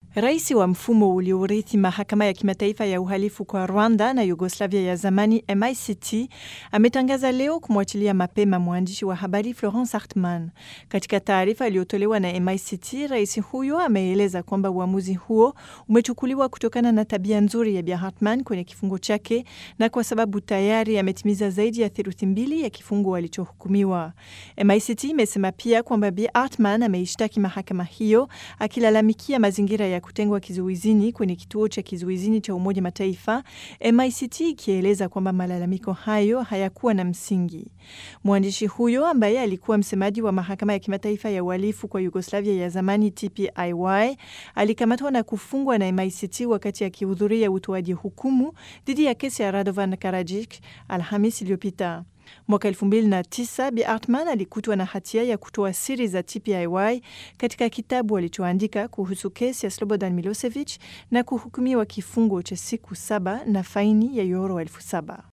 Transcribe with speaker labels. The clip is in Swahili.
Speaker 1: Rais wa mfumo uliourithi mahakama ya kimataifa ya uhalifu kwa Rwanda na Yugoslavia ya zamani MICT ametangaza leo kumwachilia mapema mwandishi wa habari Florence Hartman. Katika taarifa iliyotolewa na MICT, rais huyo ameeleza kwamba uamuzi huo umechukuliwa kutokana na tabia nzuri ya Bi Hartman kwenye kifungo chake na kwa sababu tayari ametimiza zaidi ya theluthi mbili ya kifungo alichohukumiwa. MICT imesema pia kwamba Bi Hartman ameishtaki mahakama hiyo akilalamikia mazingira ya kutengwa kizuizini kwenye kituo cha kizuizini cha Umoja Mataifa, MICT ikieleza kwamba malalamiko hayo hayakuwa na msingi. Mwandishi huyo ambaye alikuwa msemaji wa mahakama ya kimataifa ya uhalifu kwa Yugoslavia ya zamani TPIY alikamatwa na kufungwa na MICT wakati akihudhuria utoaji hukumu dhidi ya kesi ya Radovan Karadzic Alhamis iliyopita. Mwaka elfu mbili na tisa Bi Hartman alikutwa na hatia ya kutoa siri za TPIY katika kitabu alichoandika kuhusu kesi ya Slobodan Milosevic na kuhukumiwa kifungo cha siku saba na faini ya yoro elfu saba.